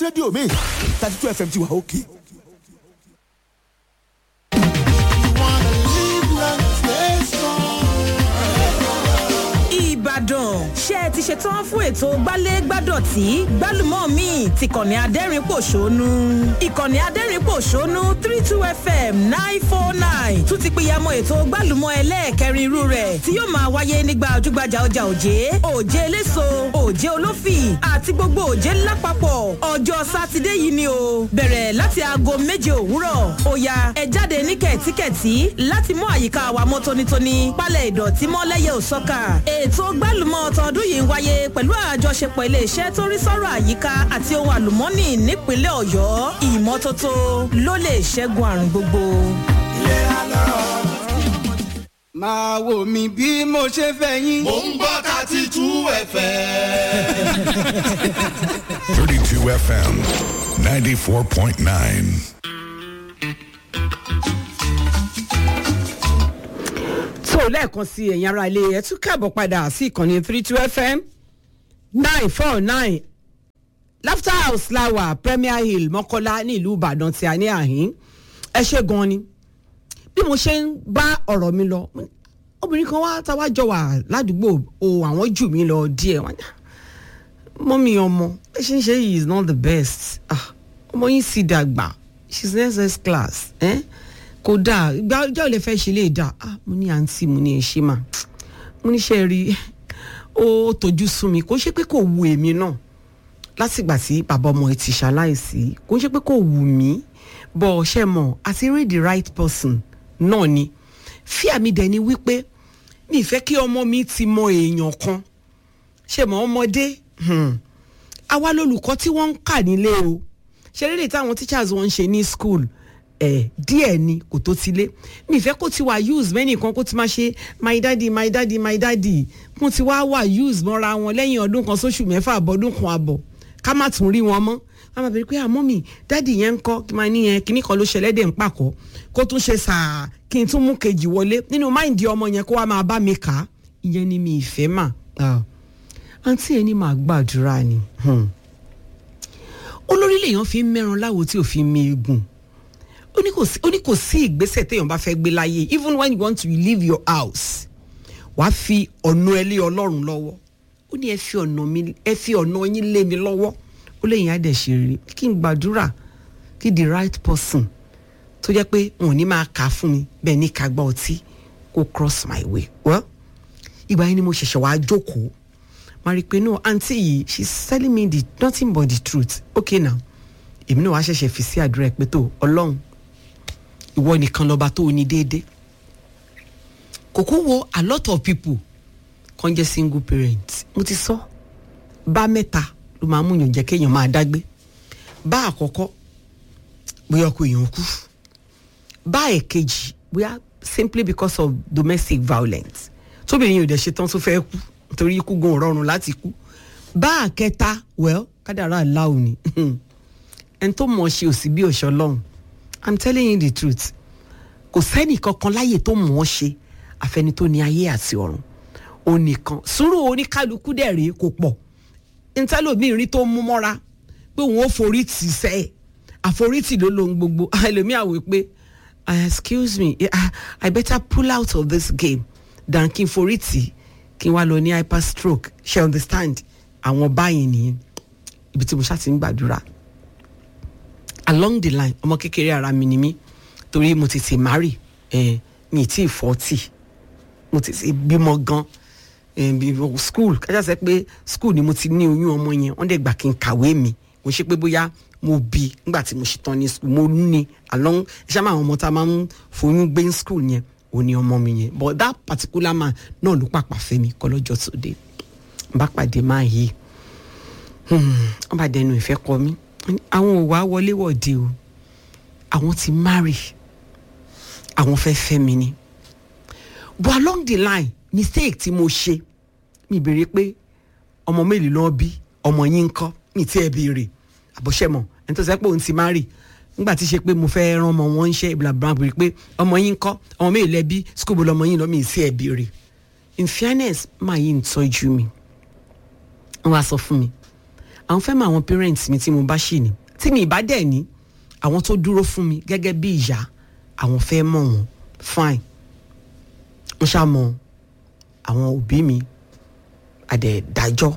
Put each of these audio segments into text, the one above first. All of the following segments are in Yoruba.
rédíò mi thirty two fm ti wà òkè. ìbàdàn ṣé ẹ ti ṣetán fún ètò gbálẹ́gbádọ̀tì gbálùmọ́ mi ti kànnì adẹ́rìn-pòṣónú ìkànnì adẹ́rìn-pòṣónú three two fm nine four nine tún ti pìyàmọ́ ètò gbálùmọ́ ẹlẹ́ẹ̀kẹrin irú rẹ̀ tí yóò máa wáyé nígbà ojúgbajà ọjà òjé òjé eléso òjé olófì àti gbogbo òjé lápapọ̀ ọjọ́ sátidé yìí ni o bẹ̀rẹ̀ láti aago méje òwúrọ̀ ó ya ẹ jáde ní kẹ̀tíkẹ̀tí láti mú àyíká wa mọ́ tónítóní pálẹ̀ ìdọ̀tí mọ́ lẹ́yẹ òsọ́kà ètò gbálùmọ̀ tọdún yìí ń wáyé pẹ̀lú àjọṣepọ̀ iléeṣẹ́ tó rí sọ́rọ̀ àyíká àti ohun àlùmọ́nì nípínlẹ̀ ọ̀yọ́ ìmọ́tótó ló lè ṣẹ́gun àrùn gbogbo. máa wò mí bí mo ṣe fẹ́ yín. mò ń gbọ́ thirty two fm. 32 FM 94.9. tó lẹ́ẹ̀kan sí ẹ̀yin ará ilé ẹ̀ tún káàbọ̀ padà sí ìkànnì three two fm nine four nine laughter house lawa premier hill mọ́kọ́lá ní ìlú ìbàdàn tí a ní àhín ẹ ṣe gan ni bí mo ṣe ń bá ọ̀rọ̀ mi lọ obìnrin kan wá táwa jọ wà ládùúgbò o àwọn jù mí lọ díẹ̀ wọ́n ní mọ́mí ọmọ ẹ ṣe ń ṣe yìí is not the best ah, ọmọ yín sì dàgbà she's in ss class eh? kò dáa ìgbà ọjọ́ ìlẹ̀ fẹ́ ṣe lè dáa ah, mo ní àǹtí mo ní ẹ ṣe mà mo ní ṣe rí ó tójú sún mi kò ṣe pé kò wu èmi náà látìgbà tí bàbá ọmọ ẹ ti ṣaláìsí kò ṣe pé kò wù mí bọ̀ ṣe mọ̀ àti rí the right person náà ni fíà mi dẹ̀ ni wípé mi ì fẹ́ kí ọmọ mi ti mọ èèyàn kan ṣe mọ̀ ọmọdé hmm, àwa lolùkọ́ tí wọ́n ń kà nílé o ṣe rí lè táwọn teachers wọn ń ṣe ní school ẹ̀ díẹ̀ ni kò tó ti lé mi ì fẹ́ kó ti wà use mẹ́nì kan kó ti máa ṣe my daddy my daddy my daddy mo ti wá wà use mọ́ra wọn lẹ́yìn ọdún kan sóṣù mẹ́fà àbọ̀dún kan àbọ̀ ká má tún rí wọn mọ́ a máa bèrè pé àmọ́ mi dáàdì yẹn ń kọ́ kí máa níyẹn kíní kan ló ṣẹlẹ̀ dẹ̀ ń pàkọ́ kó tún ṣe sàá kí n tún mú kejì wọlé nínú máìndì ọmọ yẹn kó wá máa bá mi kà á ìyẹn ni mi ìfẹ́ mà àǹtí ẹni máa gbàdúrà ni olórí lèèyàn fi ń mẹ́ran láwo tí ò fi mi egun ó ní kò sí ó ní kò sí ìgbésẹ̀ téèyàn bá fẹ́ gbé láyé even when you want to leave your house wàá fi ọ̀nà ẹ lé ọlọ́run lọ́wọ́ ó ní ẹ fi ọ̀nà mi ẹ fi ọ̀nà yín lé mi lọ́wọ́ ó lè yín á dẹ̀ ṣe rere kí n gbàdúrà kí the right person tó jẹ́ pé wọn ò ní máa kà á fún mi bẹ́ẹ̀ ní ká gbọ́ ọtí kó cross my way well ìgbà yẹn ni mo ṣẹ̀ṣẹ̀ wàá jókòó máa rí i pé no aunty yìí she is telling me the nothing but the truth okay now èmi náà wàá ṣẹ̀ṣẹ̀ fi sí àdúrà ẹ̀ pé tó ọlọ́run ìwọ nìkan lọ́ba tó o ní déédéé kòkó wo a lot of people kan jẹ́ single parent mo ti sọ bá mẹ́ta ló máa mú yàn jẹ́ kéèyàn máa dágbé bá àkọ́kọ́ bóyá ọkọ èèyàn kú bá ẹ̀kejì bóyá simply because of domestic violence tóbìnrin yóò dẹ̀ ṣe tán tó fẹ́ kú nítorí ikú gan rọrùn láti kú bá àkẹta well kádàrá aláwo ni ẹni tó mọ̀ ṣe òsì bí òṣọ lọ́hùn i'm telling you the truth kò sẹ́nì kankan láyè tó mọ̀ ọ́ ṣe àfẹni tó ní ayé àti ọ̀run onìkan sùúrù oníkálukú dẹ̀ rèé kò pọ̀ ntẹ́lómìnrin tó mú mọ́ra pé òun ó forí tì sẹ́ àforítì ló lohun gbogbo ẹlòmíà wò pé excuse me I, i better pull out of this game than kí n forí tì kí n wá lọ ní hyper stroke ṣe understand àwọn báyìí nìyẹn ibi tí mo ṣáà ti ń gbàdúrà along the line ọmọ kékeré ara mi ni mí torí mo tètè marry eh, mi ì tí ì forty mo tètè bímọ gan eh, school kájà sẹ pé school ni mo ti ní oyún ọmọ yẹn wọ́n dẹ̀ gbà kí n kàwé mi mo ṣe pé bóyá mo bí nígbà tí mo ṣe tán ní school mo ní along ṣé máa àwọn ọmọ tá a máa ń foyún gbé ní school yẹn ò ní ọmọ mi yẹn but that particular man náà ló pàpà fẹ́ mi kọ́ lọ́jọ́ tó dé n bá pàdé máa yí wọ́n bá dẹnu ìfẹ́ kọ mí àwọn ò wá wọlé wọ̀de o àwọn ti marry àwọn fẹ́ fẹ́ mi ni but along the line mistake tí mo ṣe mi béèrè pé ọmọ mélòó lọ́ọ́ bí ọmọ yín ń kọ́ mi tí ẹ béèrè àbọ̀ṣẹ́mọ̀ ẹni tó sẹ́ pé òun ti marry nígbà tí ṣe pé mo fẹ́ rán ọmọ wọn ń ṣe ìbìlàbìlà béèrè pé ọmọ yín ń kọ́ ọmọ mélòó lẹ́bí school bó lọmọ yín lọ mi tí ẹ béèrè in fairness máa yí ń tọ́jú mi wọ́n wá sọ fún mi àwọn fẹ́ mọ àwọn parents mi tí mo bá ṣì ní tí mi ìbá dẹ̀ ní àwọn tó dúró fún mi gẹ́gẹ́ bí ìyá àwọn fẹ́ mọ̀ wọ́n fine mo ṣá mọ àwọn òbí mi àdẹ̀ dájọ́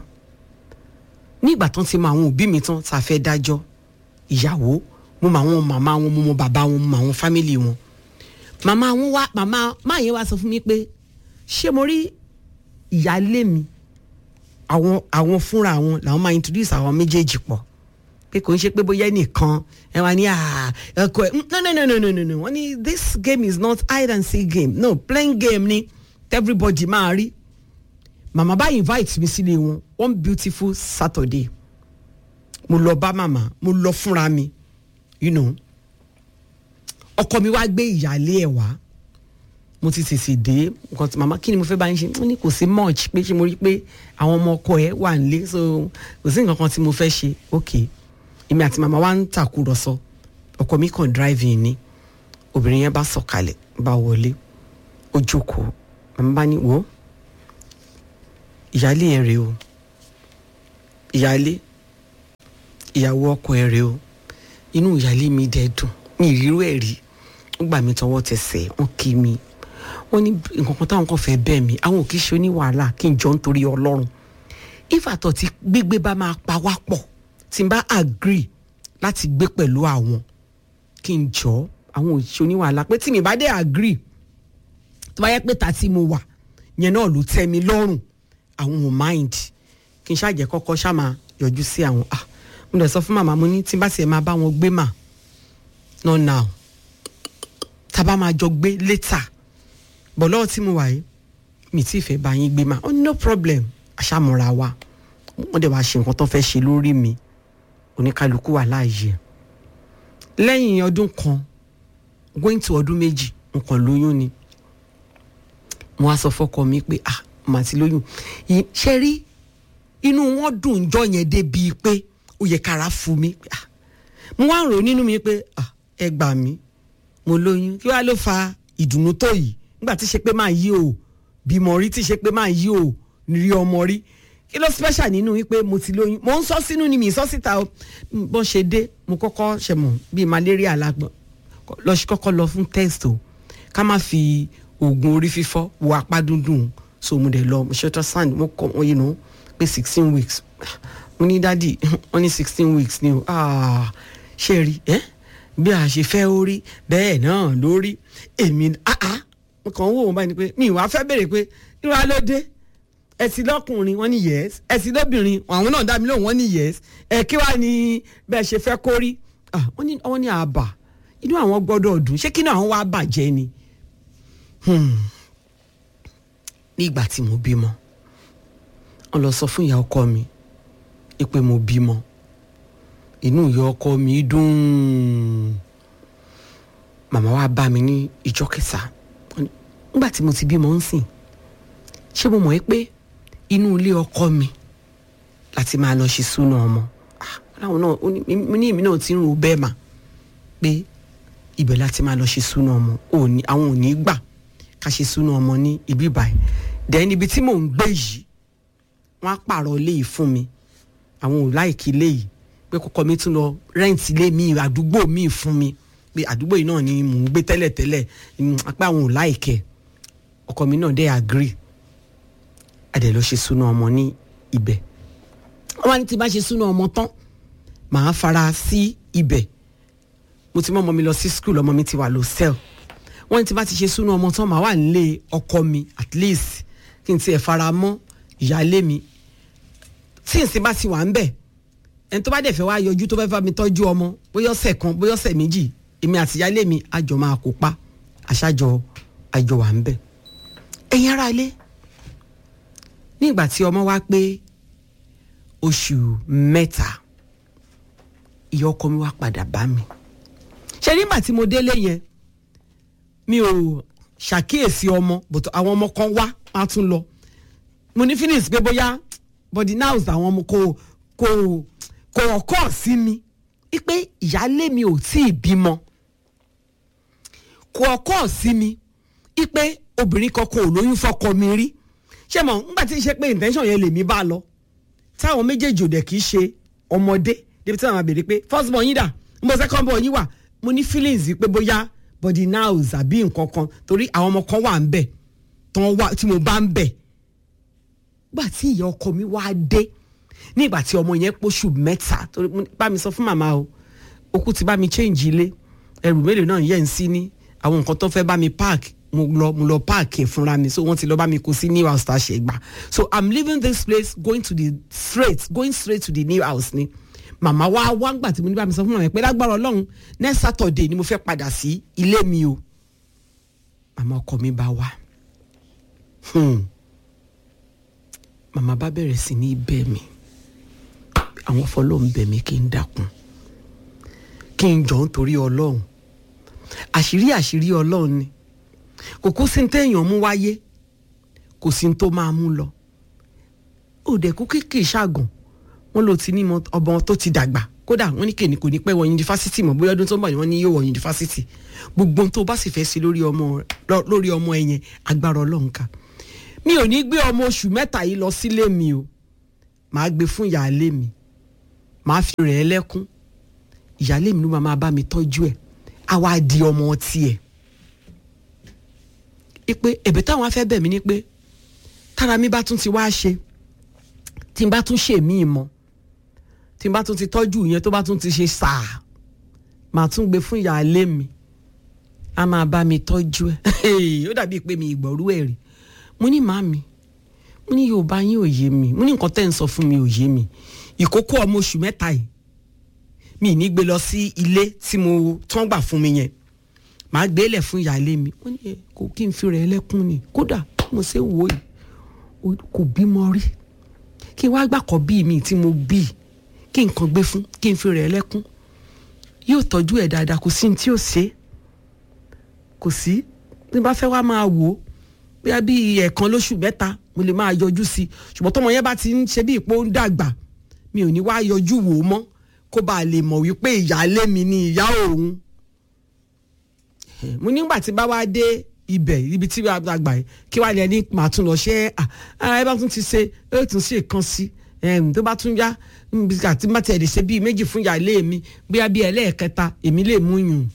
ní ìgbà tán ti mọ àwọn òbí mi tán tá a fẹ́ dájọ́ ìyàwó mo mọ àwọn màmá wọn mo mọ bàbá wọn mo mọ àwọn fámìlì wọn màmá wọn wá màmá máa yẹn wá sọ fún mi pé ṣé mo rí ìyáálé mi àwọn àwọn fúnra wọn làwọn máa introduce àwọn méjèèjì pọ̀ pé kò ń ṣe pé bóyá nìkan ẹ wá ní ẹkọ ẹ no no no no no no no wọ́n ní this game is not hide and seek game no playing game ni everybody máa rí màmá bá invite mi sílé wọn one beautiful saturday mo lọ bá màmá mo lọ fúnra mi you know ọkọ mi wá gbé ìyáálé ẹ̀ wá mo ti tètè dé nǹkan tí màmá kí ni mo fẹ́ bá yín ṣe wọ́n ní kò sí much pé ṣe mo rí pé àwọn ọmọ ọkọ ẹ̀ wà nílé so kò sí nǹkan kan tí mo fẹ́ ṣe ok èmi àti màmá wa ń tàkúrọ̀sọ ọkọ mi kàn drive in ni obìnrin yẹn bá sọ̀kalẹ̀ bá wọlé ó jókòó màmá bá ní wò ó ìyáálé ẹ̀ rèé o ìyáálé ìyàwó ọkọ ẹ̀ rèé o inú ìyáálé mi dẹ̀ dùn mi ìrírú ẹ̀ rí ó gbà mí tọwọ́ tẹsẹ̀ wọ́n kí mi wọ́n ní nǹkan kan táwọn kan fẹ́ bẹ́ẹ̀ mi àwọn ò kì í ṣe oní wàhálà kí n jọ nítorí ọlọ́run ìfàtọ̀ tí gbígbé bá máa pa wá pọ̀ tí n bá agree láti gbé pẹ̀lú àwọn kí n jọ àwọn ò ṣe oní wàhálà pé tí mi bá dé agree tó bá yẹ pé ta tí mo wà yẹn náà ló tẹ́ mi lọ́rùn àwọn ò mind kí n ṣàjẹ́ kọ́kọ́ ṣá máa yọjú sí àwọn ah mo dẹ̀ sọ fún màmá mo ní tí n bá tiẹ̀ máa bá wọn gbé mà not now tábà máa jọ gbé later bọ̀ lọ́wọ́ tí mo wà yìí mi tí ì fẹ́ bá yín gbé mà ó ní no problem àṣàmúra wa wọ́n dẹ̀ wá ṣe nǹkan tó fẹ́ ṣe lórí mi oníkálukú wà láàyè lẹ́yìn ọdún kan going to ọdún méjì nǹkan lóyún ni mo wá sọ fọ́kọ mi pé ah màá ti lóyún ṣe rí inú wọn dùn jọ yẹn débi pé ó yẹ kára fún mi ah mo wá ń rò nínú mi pé ah ẹ gbà mí mo lóyún kí wàá ló fa ìdùnnú tó yìí nígbà tí ṣe pé máa yí o bímọ rí tí ṣe pé máa yí o rí ọmọ rí kí ló special nínú wípé mo ti lóyún mo ń sọ sínú ni mi sọ síta o bọ́n ṣe dé mo kọ́kọ́ ṣe mọ̀ bíi malaria lágbọ̀n lọ sí kọ́kọ́ lọ fún test o ká má fi oògùn orí fífọ́ wo apá dúndùn so mo dẹ̀ lọ mo ṣe ultrasound mo kọ́ wọ́n yìí nù pé sixteen weeks mo ní dádì wọ́n ní sixteen weeks ni o ah ṣe rí ẹ́ bí a ṣe fẹ́ orí bẹ́ẹ̀ náà lórí èmi ah ah mo kàn ń wò wọ́n báyìí ni pé mi ìwà fẹ́ bèrè pé ìwà ló dé ẹ̀sìn lọ́kùnrin wọ́n ní yes ẹ̀sìn lóbìnrin àwọn náà dá mi lóhùn wọ́n ní yes ẹ̀ kí wàá ní bẹ́ẹ̀ ṣe fẹ́ kórí ah wọ́n ní wọ́n ní àbà inú àwọn gbọ́dọ̀ dùn ṣé kí náà àwọn wá bàjẹ́ ni nígbà tí mo bímọ wọ́n lọ sọ fún ìyá ọkọ mi pé mo bímọ inú ìyá ọkọ mi dùn màmá wa bá mi ní ìjọ kẹta nígbà tí mo ti bímọ ń sìn ṣé mo mọ̀ ẹ́ pé inú ilé ọkọ mi láti máa lọ ṣe súná ọmọ láwọn náà mo ní èmi náà ti ń ro bẹ́ẹ̀ mà pé ibẹ̀ láti máa lọ ṣe súná ọmọ àwọn ò ní gbà ká ṣe súná ọmọ ní ibi báyìí dẹ́n níbi tí mò ń gbé yìí wọ́n á pààrọ̀ ilé yìí fún mi àwọn ò láìkí ilé yìí pé kọ́kọ́ mi tún lọ rẹ́ǹtì ilé mi àdúgbò mi fún mi pé àdúgbò yìí náà ni mò ń gbé tẹ́lẹ̀tẹ́lẹ̀ apá àwọn ò láìkẹ́ ọkọ mi náà dẹ́ agree adẹ̀ lọ ṣe súná ọmọ ní ibẹ̀ wọ́n wá ní tí bá ṣe súná ọmọ tán màá fara sí ibẹ̀ mo ti mọ ọmọ mi lọ sí school ọmọ mi ti wà lọ cell wọ́n ní tí bá ti ṣe súná ọmọ tán màá wà nílé ọkọ mi at least kí n tiẹ̀ fara mọ́ ìyáálé mi tí n sì bá ti wà ń bẹ̀ ẹni tó bá dẹ̀ fẹ́ wá yọjú tó fẹ́ fà mí tọ́jú ọmọ bóyá ọ̀sẹ̀ kan bóyá ọ̀sẹ̀ méjì èmi àti ìyáálé mi àjọ máa kópa àṣàjọ àjọ wà ń bẹ̀ ẹ̀yin ará ilé ní ìgbà tí ọmọ wa pé oṣù mẹ́ta ìyá ọkọ mi wá padà bá mi ṣe nígbà tí mo délé yẹn mi ò ṣàkíyèsí ọmọ but àwọn ọmọ kan wá wá tún lọ mo ní feelings pé bóyá body nows àwọn ọmọ kò kò kò ọkọ sí mi wípé ìyáálé mi ò tí ì bímọ kò ọkọ sí mi wípé obìnrin kankan ò lóyún fọkọ mi rí ṣé mo ńgbà tí ń ṣe pé intention yẹn lèmi bá lọ táwọn méjèèjì ò dẹ̀ kì í ṣe ọmọdé débi tí wọn máa béèrè pé first born yín dà mo second born yín wà mo ní feelings pé bóyá body nows àbí nǹkan kan torí àwọn ọmọ kan wà ń bẹ̀ tán wà tí mo bá ń bẹ̀ gbà tí ìyá ọkọ mi wá dé nígbà tí ọmọ yẹn pọ̀ṣù mẹ́ta torí mo ní, bá mi sọ fún màmá o okú ti bá mi change ilé ẹrù mélòó náà yẹn ń sí ní àwọn nǹkan tó fẹ́ bá mi park mo lọ mo lọ park ẹ̀ fúnra mi so wọ́n ti lọ bá mi kó sí new house tá a ṣe gbà so i'm leaving this place going to the straight going straight to the new house ni màmá wa wá ń gbà tí mo ní bá mi sọ fún màmá pé lágbára ọlọ́run next saturday ni mo fẹ́ padà sí ilé mi o màmá ọkọ mi bá wá hmm. màmá bá bẹ̀rẹ̀ sí ní bẹ̀ mí àwọn fọlọ́ ń bẹ̀ mí kí n dákun kí n jọ nítorí ọlọ́run àṣírí àṣírí ọlọ́run ni kò kó sí ní téèyàn mú wáyé kò sí ní tó máa mú lọ òdẹ̀kú kéèké ṣàgàn wọn ló ti ní mọ- ọmọ tó ti dàgbà kódà wọn ní kèní kò ní pẹ́ wọ yunifásitì mọ̀ bóyá ọdún tó ń bọ̀ ni wọ́n ní yóò wọ yunifásitì gbogbo ohun tó bá sì fẹ́ sí lórí ọmọ lọ- lórí ọmọ ẹ yẹn agbára ọlọ́run ká mi ò ní gbé ọmọ oṣù mẹ́ta yìí lọ sílé mi o màá gbé fún ìyáálé mi màá fi rẹ̀ ẹ́ lẹ́kún ìyáálé mi ló máa máa bá mi tọ́jú ẹ̀ á wá di ọmọ tiẹ̀ ipe ẹ̀bẹ̀ táwọn afẹ́ bẹ̀ mí ni pé tára mi bá tún ti wá ṣe tí n bá tún ṣe míì mọ́ tí n bá tún ti tọ́jú yẹn tó bá tún ti ṣe sáà màá tún gbé fún ìyáálé mi a máa bá mi tọ́jú ẹ̀ ó dàbí pé mi ìgbọ̀rú ẹ̀ rí mo ní màmí mo ní yorùbá yín ò yé mi mo ní nǹkan tẹ́ ń sọ fún mi ò yé mi ìkókó ọmọ oṣù mẹ́ta yìí mi ì ní gbé lọ sí ilé tí mo tán gbà fún mi yẹn màá gbé lẹ̀ fún ìyáálé mi wọ́n ní ẹ kò kí n fi rẹ̀ ẹlẹ́kún ni kódà mo ṣe ń wò yìí o- kò bímọ rí kí n wá gbàkọ́ bí mi tí mo bí kí nǹkan gbé fún kí n fi rẹ̀ ẹlẹ́kún yóò tọ́jú ẹ̀ dáadáa kò sí ní tí ò ṣe é kò sí bí n bá fẹ́ wá máa wò ó bóyá bí ẹ̀ẹ̀kan lóṣù mẹ́ta mo lè máa yọjú sí i ṣùgbọ́n tọmọ yẹn bá ti ń ṣe bí ipò ń dàgbà mi ò ní wá yọjú wò ó mọ́ kó bá a lè mọ̀ wípé ìyáálé mi ni ìyá òun mo nígbà tí bá wá dé ibẹ̀ ibi tí wàá gbà yìí kí wàá lẹ ní màá tún lọ ṣe é à ẹ bá tún ti ṣe ẹ tún ṣe kan sí ẹm, tó bá tún yá níbi àti má tẹ̀ lè ṣe bíi méjì fún ìyáálé mi bóyá bíi ẹlẹ́ẹ̀kẹta èmi lè mú yùn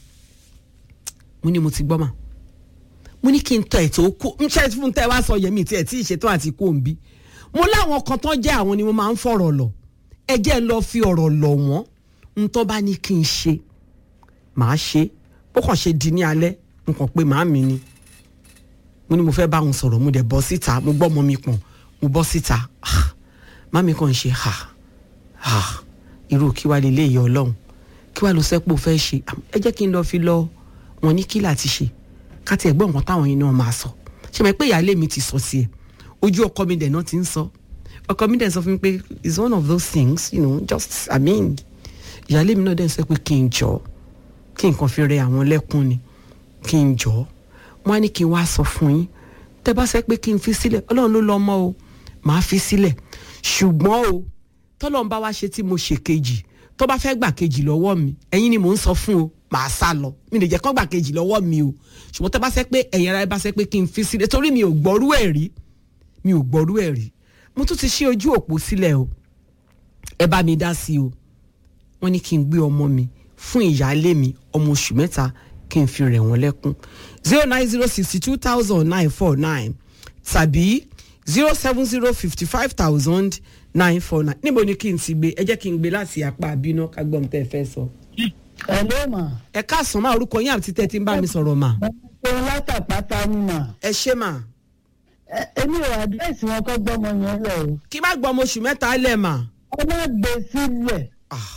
mo ní mo ti gbọ́ mà mo ní kí n tọ ètò kó n ṣe fún tẹ wá sọ yẹmi tí ẹ tí ì ṣetán àti kó n bí mo láwọn kan tán jẹ́ àwọn ni mo máa ń fọ̀rọ̀ lọ ẹ jẹ́ ń lọ fi ọ̀rọ̀ lọ̀ wọ́n n tó bá ní kí n ṣe màá ṣe bó kàn ṣe di ní alẹ́ n kàn pé màá mi ni mo ní mo fẹ́ bá wọn sọ̀rọ̀ mo dẹ̀ bọ́ síta mo gbọ́ ọmọ mi pọ̀n mo bọ́ síta Ah, màmí kàn ń ṣe ha ha irú kí wàá lè léyìí ọlọ́run kí wàá lọ sẹ́pọ̀ fẹ́ ṣe ẹ jẹ́ kí n lọ fi lọ wọn ní kí láti ṣe ká tiẹ̀ gbọ́ nǹkan táwọn yìí náà máa sọ ṣe mọ̀ pé ìyáálé mi ti sọ sí ẹ ojú ọkọ mi dẹ̀ náà ti ń sọ ọkọ mi dẹ̀ sọ fún mi pé it's one of those things you know just i mean ìyáálé mi náà dẹ̀ sọ pé kí n jọ kí nǹkan fi rẹ àwọn lẹ́kún ni kí n jọ wọn á ní kí n wá sọ fún yín tẹ bá sẹ pé kí n fi sílẹ̀ ọlọ́run ló lọ mọ́ o màá fi sílẹ̀ ṣùgbọ́n o tọ́lọ́run bá wá ṣe tí mo ṣe kejì tó bá fẹ́ gbà kejì lọ́wọ́ mi ẹ̀yin ni mò ń sọ fún o màá sá lọ mi lè jẹ́ kán gbà kejì lọ́wọ́ mi o ṣùgbọ́n tẹ́ bá sẹ́ pé ẹ̀yin ara ẹ bá sẹ́ pé kí n fi sílẹ̀ torí mi ò gbọ́rú ẹ̀ rí mi ò gbọ́rú ẹ̀ rí mo tún ti ṣí ojú òpó sílẹ̀ o ẹ bá mi dá sí o wọ́n ní kí n gbé ọmọ mi fún ìyáálé mi ọmọ oṣù mẹ́ta kí n fi rẹ̀ wọ́n lẹ́kún zero nine zero sixty two thousand nine four nine tàbí zero seven zero fifty five thousand nine four nine níbo ni kí n ti gbé ẹ jẹ́ kí n gbé láti apá àbínú ká gbọ́n tẹ́ ẹ fẹ́ sọ. Hello mà. ẹ káàsán máa orúkọ yín àti tẹ́tí ń bá mi sọ̀rọ̀ mà. Mo ń látàpátá ni mà. ẹ ṣé mà Ẹ- Èmi ò àdírẹ́sì wọn kọ́ gbọ́mọ yẹn lẹ̀ o. kí má gbọ́ ọmọ oṣù mẹ́ta lẹ̀ mà. Ẹ má gbé sílẹ̀. Ah,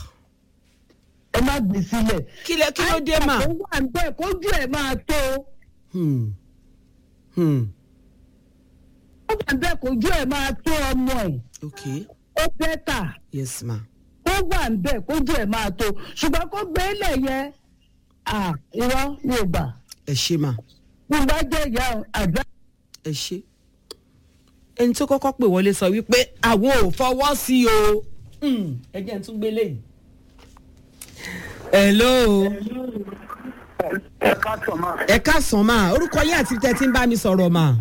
Ẹ má gbé sílẹ̀. kí lẹ kí ló dé mà. Àìsàn tó wà níbẹ̀ kójú ẹ̀ máa tó. Hmm. Hmm. Ó wà níbẹ̀ kójú ẹ̀ máa tó ọmọ ẹ̀. okay Ó bẹ́tà. yes ma. Ó wà níbẹ̀ kójú ẹ̀ máa tó. Ṣùgbọ́n kó gbé lẹ̀ yẹn. À irọ́ mi ò gbà. ẹ ṣé mà Bí n bá jẹ́ ìyá àdúrà. ẹ ṣé. ẹni tó kọ́kọ́ pè wọlé sọ wípé àwọn ò fọwọ́ sí o. Hmm, ẹ jẹ́ n tún gbé léyìí. hello ẹ káàtó máa. ẹ káàsán mà orúkọ yín àti tẹ́tí ń bá mi sọ̀rọ̀ mà.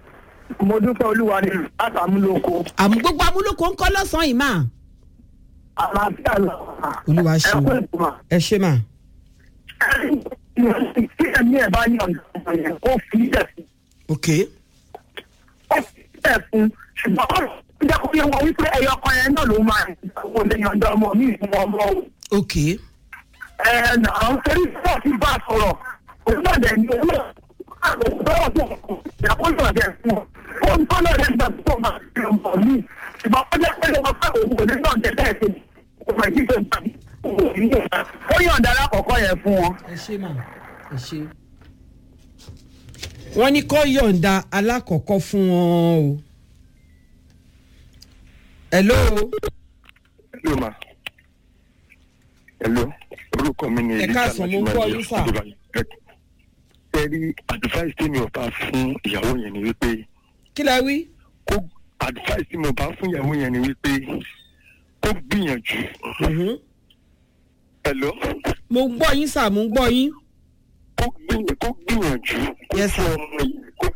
mo dúpẹ́ olúwa ni látàmúlòkó. àmú gbogbo amúlòkó ń kọ́ lọ́sàn-án yìí mà. àlàáfíà lọ. olúwa ẹ ṣeun kú ètò mà. ẹ ṣe mà tí ẹ̀mí ẹ̀ bá yàn ọ̀dọ̀ yẹn kó fi ilẹ̀ fún ok ó fi ilẹ̀ fún ṣùgbọ́n ọ̀rọ̀ jẹ́ kó yẹ wọ́n wípé ẹyọ kan yẹn náà ló máa ń wò lè yàn ọ̀dọ̀ ọmọ mi fún ọmọ o. ok ẹ nà án torí bọ́ọ̀ ti bá a sọ̀rọ̀ òun náà dẹ̀ ní owó bọ́ọ̀ tó ìyàkóso ọ̀dẹ̀ fún ọ. ó ń tọ́lọ̀ rẹ̀ gbà tó máa fi ọmọ mi ṣùgbọ́n ó jẹ́ pé ọmọ pé òun kò ní náà jẹ́ bẹ́ẹ̀ ṣe ọmọ ìdí tó ń bá mi. ó yàn dára kọ̀ọ̀kan yẹn fún wọn. ẹ ṣe mà ẹ ṣe. wọ́n ní kó yọ̀ǹda alákọ̀ọ́kọ́ fún wọn o. hello Hello ma. Hello. Orúkọ mi ni Ẹ káàsán, mo ń gbọ́ yín, sà. Ẹ rí advice tí mi ò bá fún ìyàwó yẹn ni wípé kí lẹ wí. kó advice tí mo bá fún ìyàwó yẹn ni wípé kó gbìyànjú. Mhm. Hello. mo ń gbọ́ yín sà mo ń gbọ́ yín. Kó gbìyànjú kó gbìyànjú. kó Yes, fún sir. ọmọ yìí kó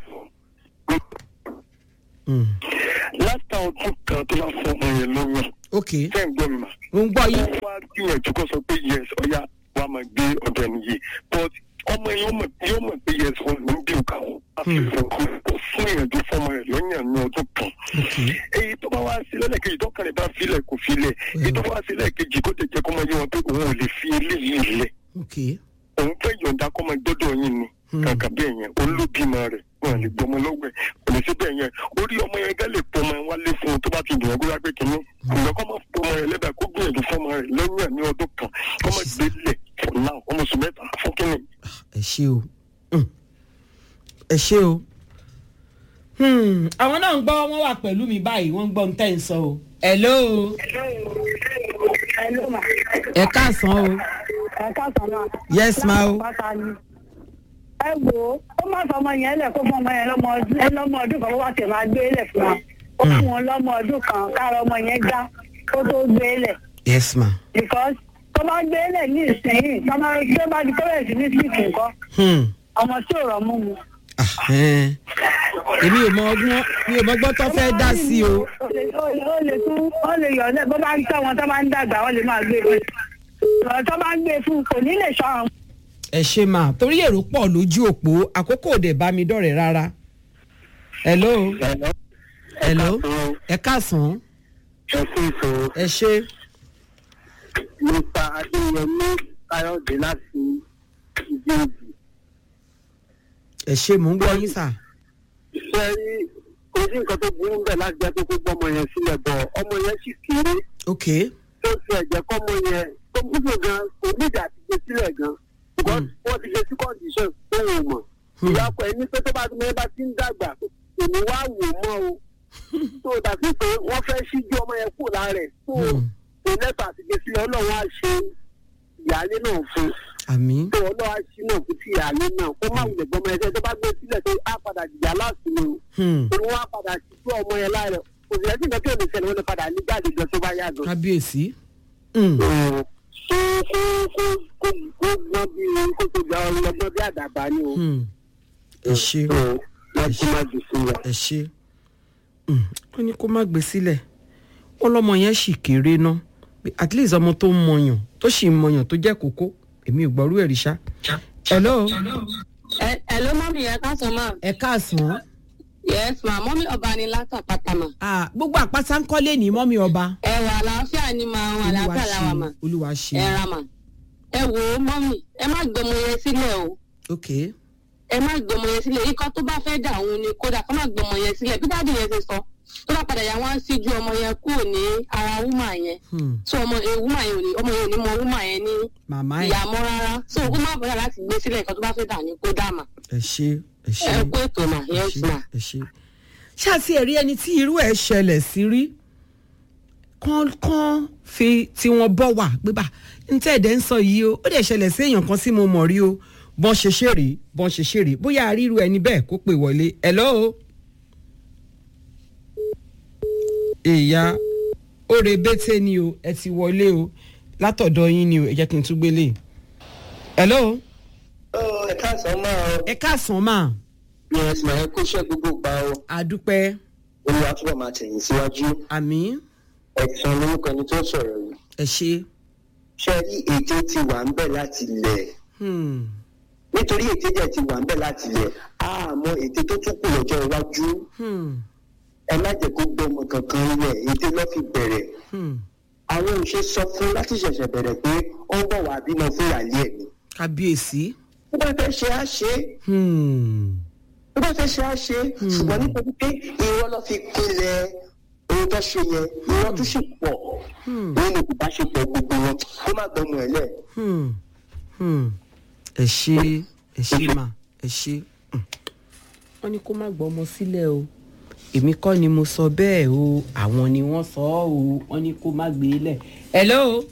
Mm. látà ọdún kan tó bá fún ọmọ yẹn lóyún. ok Fẹ́ ń gbọ́ mi mà. mo ń gbọ́ yín. wọ́n wá gbìyànjú kó sọ pé yes ọ̀ya wa máa gbé ọ̀dọ̀ ẹni yìí but ọmọ yẹn yóò mọ̀ yóò mọ̀ pé yes wọn ló ń bí òkà wọn. àfihàn kó kó fún ìyànjú fọmọ rẹ̀ lọ́yàn ní ọdún kan. ok èyí tó bá wá sí lẹ́lẹ́kejì tó kàn lè bá filẹ̀ kò filẹ̀ èyí tó bá wá sí lẹ́ẹ̀kejì kó tẹ̀ jẹ́ kó máa yé wọn pé òun ò lè fi eléyìí lẹ̀ ok òun fẹ́ yọ̀ǹda kó máa gbọ́dọ̀ yín ni kàkà bẹ́ẹ̀ yẹn òun ló bímọ rẹ̀ wọn lè gbọmọ lọ́wọ́ ẹ̀ kò lè sí bẹ́ẹ̀ yẹn orí ọmọ yẹn gán lè pọmọ yẹn wálé fún un tó bá ti dùn ẹgbẹ́ wágbé kínní ìgbà kọ́ máa pọmọ rẹ̀ lẹ́bàá kó gbìyànjú fọmọ rẹ̀ lẹ́yìn ní ọdún kan kó máa gbé lẹ̀ for now ọmọ oṣù mẹ́ta fún kínní. ẹ ṣe o Mm. ẹ ṣe o. Hmm, àwọn náà ń gbọ́ wọ́n wà pẹ̀lú mi báyìí wọ́n ń gbọ́ ń tẹ̀ ń sọ o. hello Hello, ma. ẹ káàsán o. ẹ káàsán náà. Yes, ma o. Lápáta ni. ẹ wò ó ó má fọmọ yẹn lẹ kó fún ọmọ yẹn lọmọ ọdún ẹ lọmọ ọdún kan bó wá tẹ máa gbé lẹ fún wa ó fún wọn lọmọ ọdún kan kára ọmọ yẹn já kó tó gbé lẹ yes ma. because tó bá gbé lẹ ní ìsinyìí tó bá tó bá di kọ́lẹ̀ sí ní síìkì nǹkan Hmm. ọmọ tí ò rọ mú mu. Ah, ẹn. èmi ò mọ ọgbọ́n mi ò mọ ọgbọ́n tó fẹ́ dá sí o. ó lè ó lè ó lè tún ó lè yọ̀ ọ́ bó bá ń tọ́ wọn tó bá ń dàgbà wọ́n lè máa gbé e lọ tó bá ń gbé e fún kò ní lè sọ àwọn. ẹ ṣe máa torí èrò pọ̀ lójú òpó àkókò òde bá mi dọ̀rẹ̀ rárá. hello hello ẹ káàsán ẹ sí ìṣòro ẹ ṣe nípa adéyẹmí káyọ̀dé láti ìdí òbí. ẹ ṣe mò ń gbọ́ yín sà. ṣe rí ojú nǹkan tó burú bẹ́ẹ̀ láti jẹ́ pé kó gbọ́ ọmọ yẹn sílẹ̀ bọ̀ ọmọ yẹn sì kéré ok tó ti ẹ̀jẹ̀ kọ́ ọmọ yẹn tó gbúdọ̀ gan kò nídìí àti gbé sílẹ̀ gan because wọ́n ti gbé sí condition tó wò mọ̀ ìyá ọkọ ẹni pé tó bá ti mẹ́rin bá ti ń dàgbà èmi wá wò mọ́ o tó dàbí pé wọ́n fẹ́ ṣíjú ọmọ yẹn kù lára ẹ̀ tó kò lẹ́tọ̀ àti gbé sílẹ̀ ọlọ́run á ṣe ìyáálé náà fún àmì tó ọlọ́run á ṣí náà fún ti ìyáálé náà kó má wulẹ̀ gbọ́mọ ẹgbẹ́ tó bá gbé sílẹ̀ tó á padà jìyà láti ni o Hmm. torí wọn á padà ṣíjú ọmọ yẹn lára ẹ̀ kò sì lẹ́sìn kan tí ò ní ṣẹlẹ̀ wọn lè padà ní jáde gan tó bá yá gan kábíyèsí. Hmm. kó gbọ́n bí kó tó gba ọlọ́gbọ́n bí àdàbà ni o. Hmm. ẹ ṣe wọ́n ti máa jù sí wa. ẹ ṣe Hmm. wọ́n ní kó má gbé sílẹ̀ wọ́n lọ́mọ yẹn sì kéré ná Pé at least ọmọ tó ń mọyàn tó sì ń mọyàn tó jẹ́ kókó èmi ò gbọ́rú ẹ̀rí ṣá. hello ẹ ẹ ló mọ mi yẹn ká sọ ma ẹ káàsán. yes ma mọ mi ọba ni látàpátá ma Ah, gbogbo àpáta ń kọ́lé ní mọ́mí ọba. ẹ wà àlàáfíà ni ma àwọn àlàáfíà làwà ma olúwa ṣe ẹ ra ma ẹ wò ó mọ mi ẹ má gbọmọ yẹn sílẹ̀ o ok ẹ má gbọmọ yẹn sílẹ̀ ikọ́ tó bá fẹ́ dà òun ni kódà kó má gbọmọ yẹn sílẹ̀ bí dáàdì yẹn ṣe sọ tó bá padà yà wọ́n á síjú ọmọ yẹn kúrò ní ara wúmà yẹn Hmm. so ọmọ ẹ wúmà yẹn ò ní ọmọ yẹn ò ní mọ wúmà yẹn ní màmá ẹ ìyàmọ́ rárá so ó má bọ̀dà láti gbé sílẹ̀ ikọ́ tó bá fẹ́ dà ní kó dà mà ẹ ṣe ẹ ṣe ẹ kó ètò mà ẹ yes ṣe ma. ẹ ṣe. ṣáà tí ẹ rí ẹni tí irú ẹ ṣẹlẹ̀ sí rí kán kán fi tiwọn bọ́ wà gbébà ntẹ́ ẹ̀dẹ̀ ń sọ yìí o ó dẹ̀ ṣẹlẹ̀ sí èèyàn kan tí mo mọ̀ rí o bọ́n ṣe ṣe rèé bọ́n ṣe ṣe rèé bóyá ríru ẹni bẹ́ẹ̀ kó pè wọlé hello. ìyá òre bẹ́tẹ̀ ni o ẹ ti wọlé o látọ̀dọ̀ yín ni o ẹ jẹ́ kí n tún gbélé. hello. ẹ káàsán máa ẹ káàsán mà yes ma ẹ kó iṣẹ́ gbogbo pa o àdúpẹ́ olúwa túbọ̀ máa tẹ̀yìn síwájú àmì ẹ̀sán lórúkọ ẹni tó sọ̀rọ̀ yìí ẹ ṣe. ṣe rí ète ti wà ń bẹ̀ láti lẹ̀ Hmm. nítorí ète jẹ́ ti wà ń bẹ̀ láti lẹ̀ àmọ́ ète tó tún kù lọ́jọ́ iwájú Hmm. ẹ má jẹ́ kó gbọ́ ọmọ kankan rẹ̀ ète lọ́ fi bẹ̀rẹ̀ Hmm. àwọn òṣè sọ fún láti ṣẹ̀ṣẹ̀ bẹ̀rẹ̀ pé ó ń bọ̀ wá bímọ fún ìyáálé ẹ̀ ni kábíyèsí. tó bá fẹ́ ṣe á ṣe é Hmm. tó bá fẹ́ ṣe á ṣe é ṣùgbọ́n nítorí pé irọ́ lọ́ fi pinlẹ̀ ohun tó ṣe yẹn irọ́ tó sì pọ̀ nínú ìbáṣepọ̀ gbogbo wọn kó má gbọ́mọ ẹ̀ lẹ̀. Hmm. Hmm. ẹ ṣe ẹ ṣe mà ẹ ṣe. Hmm. wọ́n ní kó má gbọ́ ọmọ sílẹ̀ o èmi kọ́ ni mo sọ bẹ́ẹ̀ o àwọn ni wọ́n sọ ọ́ o wọ́n ní kó má gbé e lẹ̀. hello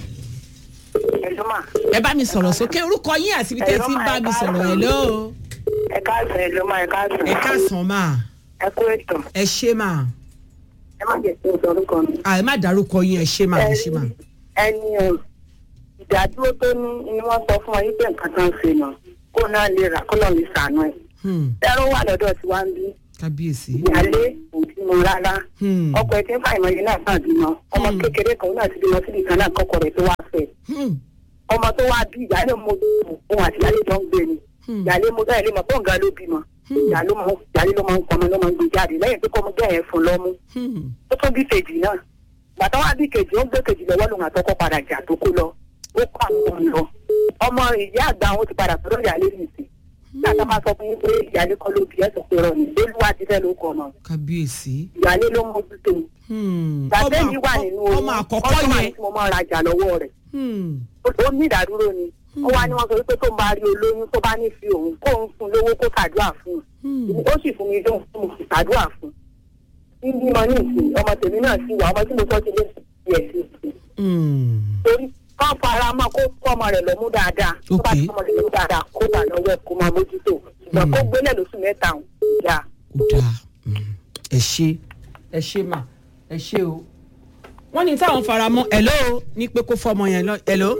ẹ̀lú mà. ẹ bá mi sọ̀rọ̀ sókè orúkọ yín àti ibi tẹ́ ẹ ti ń bá mi sọ̀rọ̀ hello ẹ káàsán ẹ̀lú mà ẹ káàsán. ẹ káàsán mà ẹ kú ètò ẹ ṣe mà ẹ má jẹ́ kí n sọ orúkọ mi. à ẹ má dárúkọ yín ẹ ṣe mà ẹ ṣe mà. ẹni o ìdádúró tó ní ni wọ́n sọ fún ọ yí pé nǹkan tó ń ṣe nà kó náà lè rà kó náà lè sànú ẹ̀. Hmm. ẹrú wà lọ́dọ̀ tí wàá ń bí kábíyèsí. ìyáálé òbí mo rárá Hmm. ọkọ ẹ ti ń fa ìmọ̀ yìí náà sàn bímọ ọmọ kékeré kan náà ti bímọ síbi kan náà kọkọ rẹ̀ tó wá fẹ́ Hmm. ọmọ tó wá bí ìyáálé mo òun àti ìyáálé jọ ń gbé ni Hmm. ìyáálé mo bẹ́ẹ̀ lé mọ̀ pọ̀ nǹkan ló bímọ ìyáálé mo ìyáálé ló máa ń pọnmọ ló máa ń gbé jáde lẹ́yìn pé kọ́mọ bẹ́ẹ̀ fún lọ́mú Hmm. ó tún bí kejì náà bàtà wá bí kejì ó ń gbé kejì lọ́wọ́ lòun àtọkọ padà jà tó kó lọ ó kó àwọn ọmọ lọ ọmọ ìyá àgbà àwọn ti padà sọ́dọ̀ ìyáálé nìsí nígbà tá a máa sọ fún yín pé ìyáálé kọ́ ló bí ẹ̀ sọ pé rọ ní lóluwà ti fẹ́ ló kọ ọmọ kábíyèsí. ìyáálé ló mójútó Hmm. gbàtẹ́ ọmọ yìí wà àkọ́- nínú ọmọ àkọ́kọ́ ọmọ yẹn. tí mo máa rajà lọ́wọ́ rẹ̀ Hmm. ó ní ìdádúró ni ó wá ní wọn sọ wípé tó ń bá rí olóyún tó bá ní fi òun kó òun fún lówó kó ṣàdúrà fún Hmm. un ó sì fún mi lóhùn fún mi sì ṣàdúrà fún un ní bímọ ní ìsìn ọmọ tèmi náà sì wà ọmọ tí mo sọ ti lé sí ẹ̀ sí ìsìn Hmm. torí kọ́ fara mọ́ kó kọ́ ọmọ rẹ̀ lọ́mú dáadáa tó bá ti kọ́ ọmọ rẹ̀ lọ́mú dáadáa kó bà lọ́wọ́ ẹ̀ kó máa mójútó ṣùgbọ́n kó gbélé lóṣù mẹ́ta ọ̀hún ìyá ó dáa Hmm. ẹ ṣe ẹ ṣe mà ẹ ṣe o. wọ́n ní táwọn fara mọ́ hello ní pé kó fọmọ yẹn lọ hello.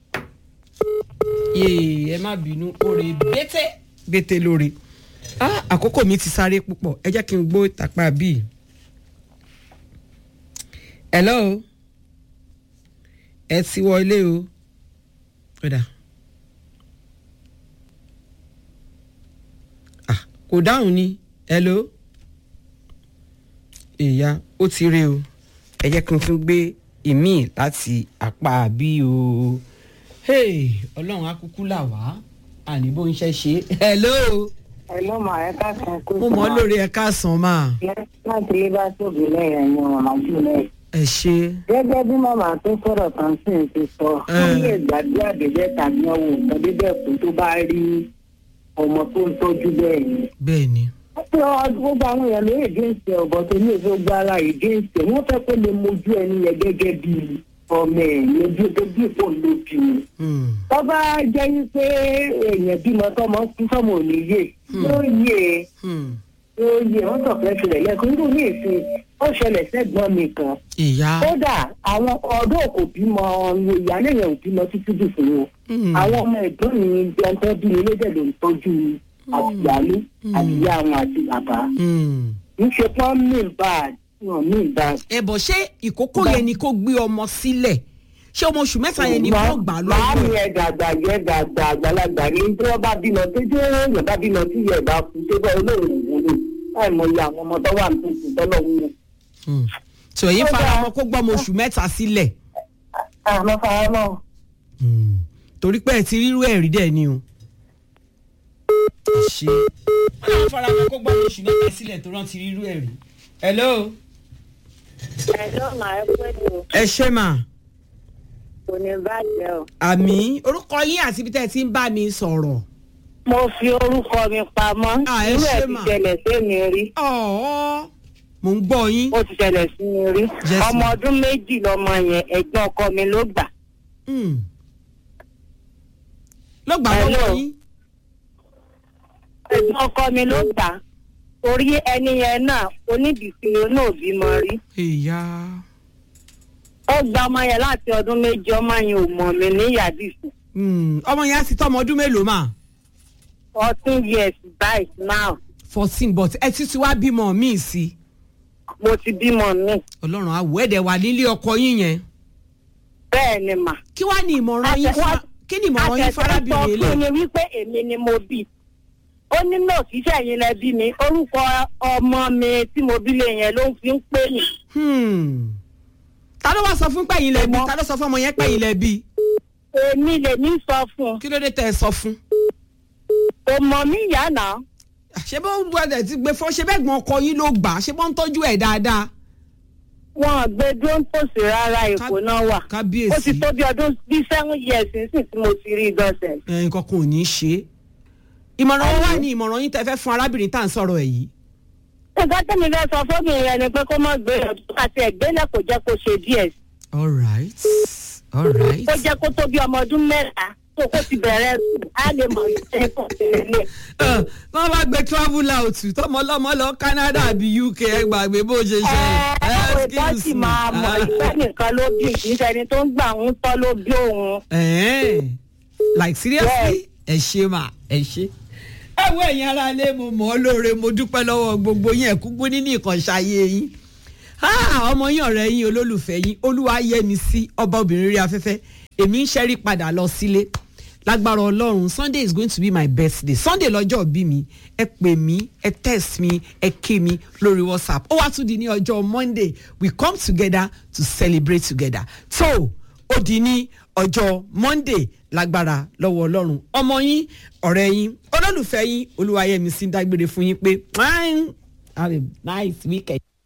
yéè ẹ má bínú oore bété bété lórí. ah àkókò mi ti sáré púpọ̀ ẹ jẹ́ kí n gbó ìtàpá bíi. hello ẹ ti wọlé o. Ọ̀dà. ah kò dáhùn ni hello ìyá ó ti rí o ẹ jẹ́ kí n tún gbé ìmíì láti apá bí o hey ọlọ́run akúkú là wá àní bó ń ṣe ṣe hello ẹ ló mà ẹ káàkiri kó mo mọ̀ ọ́ lórí ẹ káàsán máa láti lè bá tóbi lẹ́yìn ẹ̀yìn màmá jù lẹ́yìn. ẹ ṣe gẹ́gẹ́ bí màmá tó sọ̀rọ̀ kan sí ń ti sọ ó lè gbàgbé àdéjẹ́ tàbí ọ̀hún nǹkan bíbẹ̀ kó tó bá rí ọmọ tó ń tọ́jú bẹ́ẹ̀ ni. bẹ́ẹ̀ ni pé gbogbo àwọn èèyàn ló èdè ìsìn ọ̀bọ̀ tó ní èso gbára èdè ìsìn wọ́n fẹ́ kó lè mojú ẹni yẹn gẹ́gẹ́ bí ọmọ ẹ̀ lójú tó bí ìpò lójú ni. Hmm. tó bá jẹ́ wípé èèyàn bímọ tọmọ kú sọmọ ò ní yé yóò yé Hmm. yóò yé wọ́n kàn fẹ́ filẹ̀ lẹ́kọ̀ọ́ nínú ní ìsìn ó ṣẹlẹ̀ sẹ́gbọ́n mi kan ìyá kódà àwọn ọdún kò bímọ ìyáálé yẹn ò bímọ títí dì fún wọn Hmm. àwọn ọmọ ẹ̀gbọ́n mi ẹ̀ńtọ́ bí mi lédè ló ń tọ́jú àtìyálé àtìyá àwọn àti bàbá Hmm. níṣe pọ́n mí bad wọn mí bad. ẹ bọ̀ ṣé ìkókó yẹn ni kó gbé ọmọ sílẹ̀ ṣé ọmọ oṣù mẹ́ta yẹn ni kó gbà máa mi lọ́wọ́ ẹ dàgbà yẹ dàgbà àgbàlagbà ní tí wọ́n bá bímọ tó jẹ́ èèyàn bá bímọ tí yẹ bá kú tó bá olóòrùn wúlò láì mọ iye àwọn ọmọ tó wà ní tuntun tọ́lọ̀ wúlò. tí òye fara mọ́ kó gbọ́ ọmọ oṣù mẹ́ta sílẹ̀ àmọ́ fara mọ́ Hmm. torí pé ẹ ti rírú ẹ̀ rí dẹ̀ ni o. ẹ ṣe wọ́n náà fara mọ́ kó gbọ́ ọmọ oṣù mẹ́ta sílẹ̀ tó rántí rírú ẹ̀ rí. hello ẹ̀jọ́ màá ẹ pẹ́ tó ẹ ṣe mà kò ní bàjẹ́ o. àmì orúkọ yín àti ibi tẹ́ ẹ ti ń bá mi sọ̀rọ̀. mo fi orúkọ mi pamọ́ Ah, ẹ irú ẹ̀ ṣé ti mà. ṣẹlẹ̀ sí mi rí ọ̀ọ́ mò ń gbọ́ yín. ó ti ṣẹlẹ̀ sí mi rí Yes, ọmọ ma'am. ọdún méjì lọmọ yẹn ẹ̀gbọ́n ọkọ mi ló gbà Hmm. ló gbà Hello. lọ́wọ́ yín. ẹ̀gbọ́n ọkọ mi ló gbà torí ẹni yẹn náà onídìsí náà bímọ rí ìyá ó gba ọmọ yẹn láti ọdún méjì ọmọ yẹn ò mọ̀ mí ní yàdìsí Hmm. ọmọ yẹn á ti tọ́ ọmọ ọdún mélòó mà. fourteen years by now fourteen but ẹ ti ti wá bímọ míì sí i. mo ti bímọ mi ọlọ́run àwọ̀ ẹ̀dẹ̀ wà nílé ọkọ yín yẹn. bẹ́ẹ̀ ni mà. kí wàá ní ìmọ̀ràn yín fún kí ni ìmọ̀ràn yín fárábìnrin àtẹ̀sọ́ ilé fún ni wípé èmi ni mo bí ó ní náà kíṣẹ́ yín lẹ bí mi orúkọ ọmọ mi tí mo bí lè yẹn ló ń fi ń pè mí. Hmm. ta ló wá sọ fún pẹ̀yìn lẹ́bi ta ló sọ fún ọmọ yẹn pẹ̀yìn lẹ́bi èmi lèmi sọ fún un kí ló dé tẹ́ ẹ sọ fún. kò mọ̀ mí ìyá náà ṣé bó ń gbọdọ̀ ti gbé fún ṣé bẹ́ẹ̀ gbọ́n ọkọ yín ló gbà á ṣé bó ń tọ́jú ẹ̀ dáadáa. wọn gbé dúró tòsí rárá èkó náà wà kábíyèsí. ó ti tó bí ọdún bí seven years nísìn tí mo ti rí i gọ́sẹ̀. ẹ nǹkan kan ò ní í ṣe é. ìmọ̀ràn wọn wà ní ìmọ̀ràn yín tẹ́ fẹ́ fún arábìnrin tá à ń sọ̀rọ̀ ẹ̀ yìí. nǹkan tẹ́mi fẹ́ sọ fóbìnrin rẹ ni pé kó má gbé ọdún àti ẹ̀gbẹ́lẹ̀ kò jẹ́ kó ṣe díẹ̀ all right all right. kó jẹ́ kó tó bí ọmọ ọdún mẹ́ta tó kó ti bẹ̀rẹ̀ sùn á lè mọ̀ ní ẹ̀kọ́ tẹ̀lé. Ẹ, wọ́n bá gbé travel out tọmọ ọlọ́mọ lọ Canada àbí UK ẹ gbàgbé bó ṣe ṣe. àwọn ìbọn sì máa mọ̀ ìfẹ́ nìkan ló bí kì í ṣẹni tó ń gbà ń tọ́ ló bí òun. Ẹ̀ẹ́n, like seriously ẹ ṣe mà ẹ ṣe. ẹ wo ẹ̀yin ara lé mo mọ̀ ọ́ lóore mo dúpẹ́ lọ́wọ́ gbogbo yín ẹ̀kúgbó nínú ìkànṣáyé yín. Ah, ọmọ yín ọ̀rẹ́ yín olólùfẹ́ yín olúwa yẹmi sí ọba obìnrin rí afẹ́fẹ́ èmi ń ṣẹ́rí padà lọ sílé lágbára ọlọ́run sunday is going to be my birthday sunday lọ́jọ́ bí mi ẹ pè mí ẹ text mi ẹ ké mi lórí whatsapp ó wá tún di ní ọjọ́ monday we come together to celebrate together so ó di ní ọjọ́ monday lágbára lọ́wọ́ ọlọ́run ọmọ yín ọ̀rẹ́ yín olólùfẹ́ yín olúwayẹmí sí ń dágbére fún yín pé have a nice weekend.